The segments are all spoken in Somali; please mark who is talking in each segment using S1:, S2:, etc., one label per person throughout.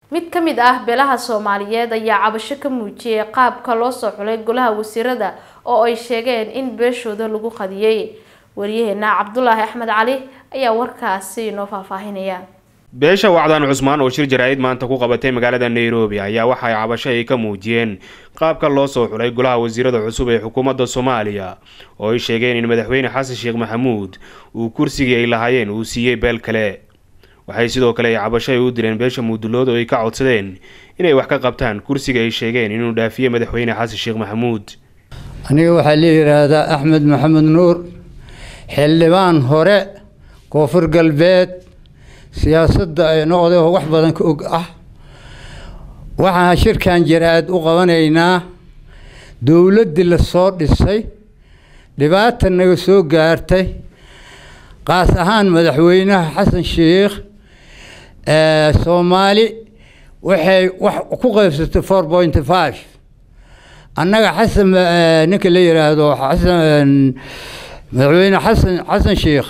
S1: mid ka mid ah beelaha soomaaliyeed ayaa cabasho ka muujiyay qaabka loo soo xulay golaha wasiirada oo ay sheegeen in beeshooda lagu qadiyey waryaheena cabdulaahi axmed cali ayaa warkaasi inoo faahfaahinaya
S2: beesha wacdaan cusmaan oo shir jaraa'id maanta ku qabatay magaalada nairobi ayaa waxa ay cabasho ay ka muujiyeen qaabka loo soo xulay golaha wasiirada cusub ee xukuumadda soomaaliya oo ay sheegeen in madaxweyne xasan sheekh maxamuud uu kursigii ay lahaayeen uu siiyey beel kale waxay sidoo kale ay cabasho ay u direen beesha mudulood oo ay ka codsadeen inay wax ka qabtaan kursiga ay sheegeen inuu dhaafiye madaxweyne xasan sheekh maxamuud
S3: aniga waxaa la yidhaahdaa axmed maxamed nuur xildhibaan hore koonfur galbeed siyaasadda ay noqday oo wax badan ka og ah waxaan shirkan jaraa'id u qabanaynaa dowladdii la soo dhisay dhibaata naga soo gaartay qaas ahaan madaxweynaha xasan sheekh soomaali waxay wax ku qaybsatay four point five annaga xasan ninka la yidhaahdo xasan madaxweyne xasan xasan sheekh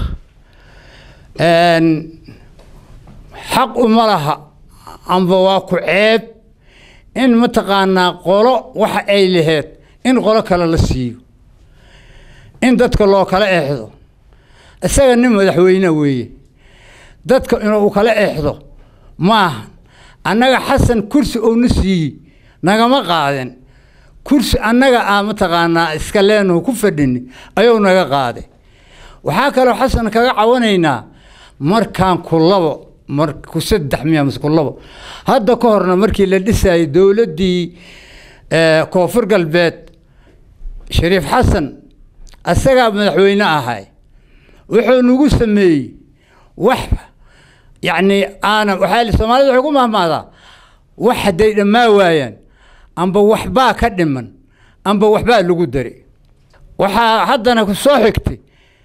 S3: xaq uma laha amba waa ku ceeb in mataqaanaa qolo waxa ay laheyd in qolo kale la siiyo in dadka loo kala eexdo isaga nin madaxweyne weeye dadka inuu kala eexdo maaha annaga xasan kursi uuna siiyey nagama qaaden kursi annaga ah mataqaanaa iska leenaho ku fadhini ayuu naga qaaday waxaa kaloo xasan kaga cawanaynaa markaan ku labo mar ku saddex miya mase ku labo hadda ka horna markii la dhisayay dowladdii koonfur galbeed shariif xasan isagaa madaxweyne ahay wuxuu nagu sameeyey wax yacni aana waxaa soomaalida waxay ku mahmaadaa wax hadday dhammaa waayaan amba waxbaa ka dhiman amba waxbaa lagu dari waxaa haddana ku soo xigtay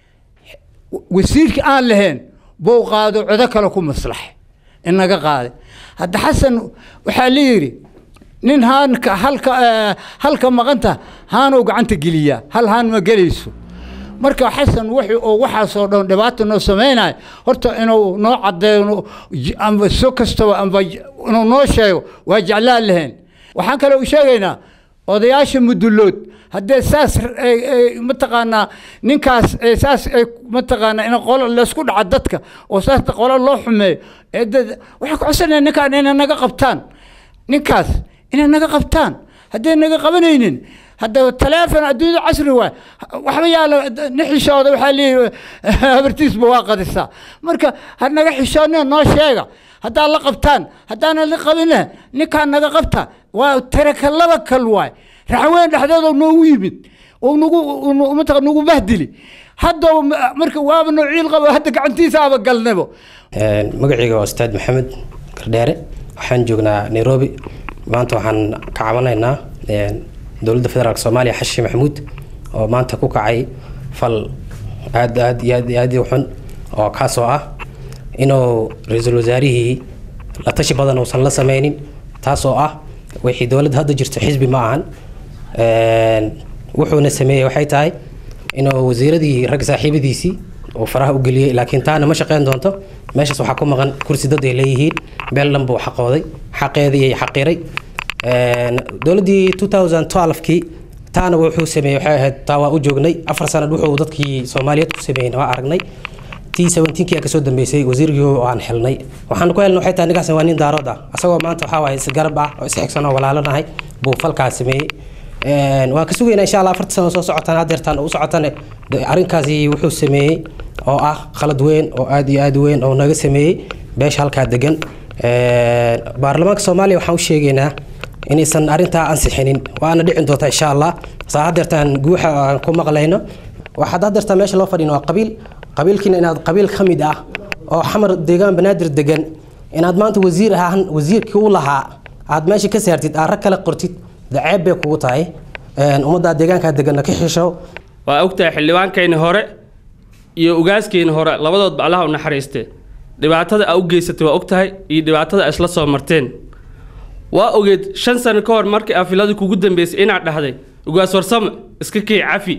S3: wasiirkii aan lahayn buu qaado codo kale ku maslaxay inaga qaaday hadda xasan waxaa la yidhi nin haanka halka halka maqanta haanuu gacanta geliyaa hal haan ma gelayso marka xasan wixii oo waxaasoo dhan dhibaata noo samaynayo horta inuu noo caddeeyo amba so kastaba amba inuu noo sheego waa jeclaan lahayn waxaan kale u sheegaynaa odayaasha mudulood haddee saas mataqaanaa ninkaas saas ay mataqaanaa in qolo laysku dhaca dadka oo saas qolo loo xumeeyo waxay ku codsanaya ninkaan inay naga qabtaan ninkaas inay naga qabtaan hadday naga qabanaynin hadda taleefon adduunyada casri waay waxba yaala nin xishooda waxaa leeyihi habartiisba waa qadisaa marka ha naga xishoodnina noo sheega haddaad la qabtaan haddaanan la qabinna ninkaan naga qabta waa taraka laba kal waay raxweyn dhexdeeda noogu yimid oo nagu mataqa nagu bahdili hadda marka waaba noo ciil qabo hadda gacantiisa aba galnabo
S4: magacayga waa ustaad maxamed gardheere waxaan joognaa nairobi maanta waxaan ka cabanaynaa dowladda federaalk soomaaliya xashi maxamuud oo maanta ku kacay fal aad aad iyo aad iyo aad u xun oo kaasoo ah inuu ra-iisul wasaarihii la tashi badan uusan la sameynin taasoo ah wixii dowladda hadda jirto xisbi ma ahan wuxuuna sameeyey waxay tahay inuu wasiiradii rag saaxiibadiisii uu faraha u geliyey laakiin taana ma shaqeyn doonto meeshaas waxaa ku maqan kursi dad ay leeyihiin beel dhan buu xaqooday xaqeedii ay xaqiray dowladdii 2012kii taana wuxuu sameeyey waxay ahayd taa waa u joognay afar sanad wuxuu dadkii soomaaliyeed ku sameeyey waa aragnay t seventeenkii aa kasoo dambeysay wasiirkii oo aan xilnay waxaan ku helnay waxay tahay ninkaas waa nin daarood ah asagoo maanta waxaa waaye isgarab ah oo isxigsan oo walaalanahay buu falkaas sameeyey waan ka sugaynaa insha allah afarta sano soo socotaan hadeertaan u socotane arrinkaasi wuxuu sameeyey oo ah khalad weyn oo aad iyo aad weyn oo naga sameeyey beesha halkaa degan baarlamaanka soomaaliya waxaan u sheegaynaa inaysan arrintaa ansixinin waana dhicin doontaa insha allah saa hadeertaan guuxa aan ku maqlayno waxaad hadeertaan meesha loo fadhin waa qabiil qabiilkiina inaad qabiil ka mid ah oo xamar deegaan banaadir degan inaad maanta wasiir ahaan wasiirkii u lahaa aad meesha ka saartid aad rag kale qortid daceeb bay kugu tahay ummaddaa deegaankaa deganna ka xisho
S5: waa ogtahay xildhibaankayni hore iyo ugaaskayni hore labadoodba allaha u naxariistee dhibaatada aa u geysatay waa ogtahay iyo dhibaatada isla soo marteen waa ogeed shan sano ka hor markii afiladu kugu dambeysay inaad dhahday ugaas warsamo iska kii cafi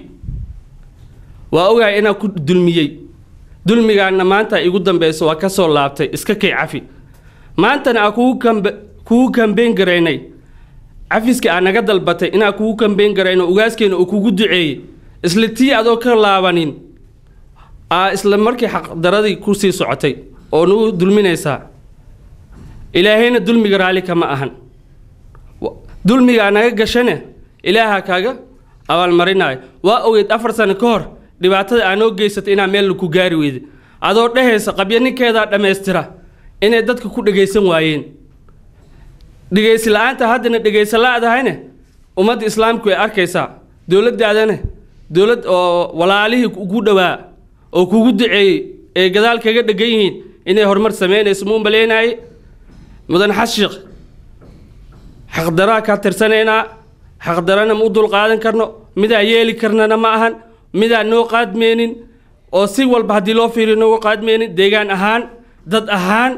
S5: waa ogahay inaa ku dulmiyey dulmigaana maanta igu dambeyso waa ka soo laabtay iska kii cafi maantana aa kugu kambe kugu kambeyn garaynay cafiska aa naga dalbatay inaa kugu kambeyn garayno ugaaskeena uu kugu duceeyey isla tii adoo ka laabanin aa isla markii xaqdaradii kusii socotay oo nagu dulminaysaa ilaahayna dulmiga raalli kama ahan dulmigaa naga gashane ilaaha kaaga abaalmarinayo waa ogeyd afar sano ka hor dhibaatada aa noo geysatay inaa meel ku gaari weyda adoo dhehaysa qabyo ninkeedaa dhammaystira inay dadka ku dhegaysan waayeen dhegaysi la-aanta haddana dhegaysa la-dahayne ummadda islaamku way arkaysaa dowladdaadana dowlad oo walaalihii ugu dhowaa oo kugu duceeyey ee gadaal kaga dhegan yihiin inay horumar samaynayso muu maleynaye mudan xashiiq xaqdaraa kaa tirsanaynaa xaqdarana ma u dulqaadan karno midaa yeeli karnana ma ahan midaa noo qaadmeenin oo si walba haddii loo fiiriyo nooga qaadmeenin deegaan ahaan dad ahaan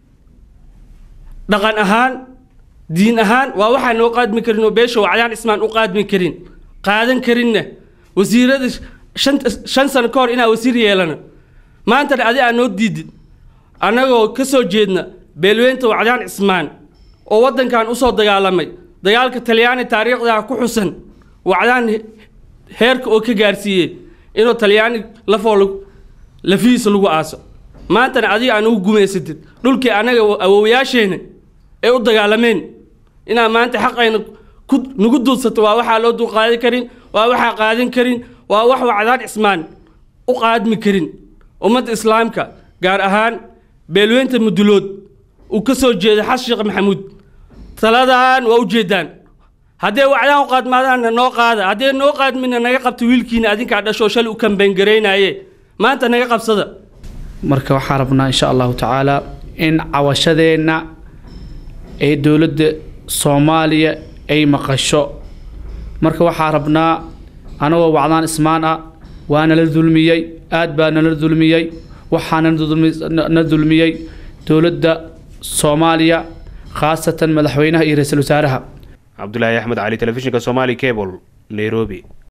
S5: dhaqan ahaan diin ahaan waa waxaa noo qaadmi karin oo beesha wacdaan ismaan u qaadmi karin qaadan karinna wasiirada shan shan sano ka hor inaa wasiir yeelana maantana adi aa noo diidid annagoo ka soo jeedna beelweynta wacdaan cismaan oo waddankan usoo dagaalamay dagaalka talyaani taariikhdaa ku xusan wacdaan heerka oo ka gaarsiiyey inuu talyaani lafoo lafihiisa lagu aaso maantana adiga aan ugu gumaysatid dhulkii annaga awoowayaasheenna ee u dagaalameen inaa maanta xaqayna ku nagu dulsato waa waxaa loo dulqaadan karin waa waxaa qaadan karin waa wax wacdaan cismaan u qaadmi karin ummadda islaamka gaar ahaan beelweynta mudulood uu ka soo jeeda xas sheekh maxamuud taladan waa u jeedaan haddee wacdaan u qaadmaadaanna noo qaada haddee noo qaadmina naga qabta wiilkiina adinkaa dhashoo shalay u kambeyngaraynaye maanta naga qabsada
S6: marka waxaan rabnaa insha allahu tacaala in cawashadeenna ee dowladda soomaaliya ay maqasho marka waxaa rabnaa anagoo wacdaan ismaan ah waa nala dulmiyey aad baa nala dulmiyey waxaana na dulmiyey dowladda soomaaliya khaasatan madaxweynaha iyo ra-iisul wasaaraha
S2: cabdulaahi axmed cali telefishinka somaali cable nairobi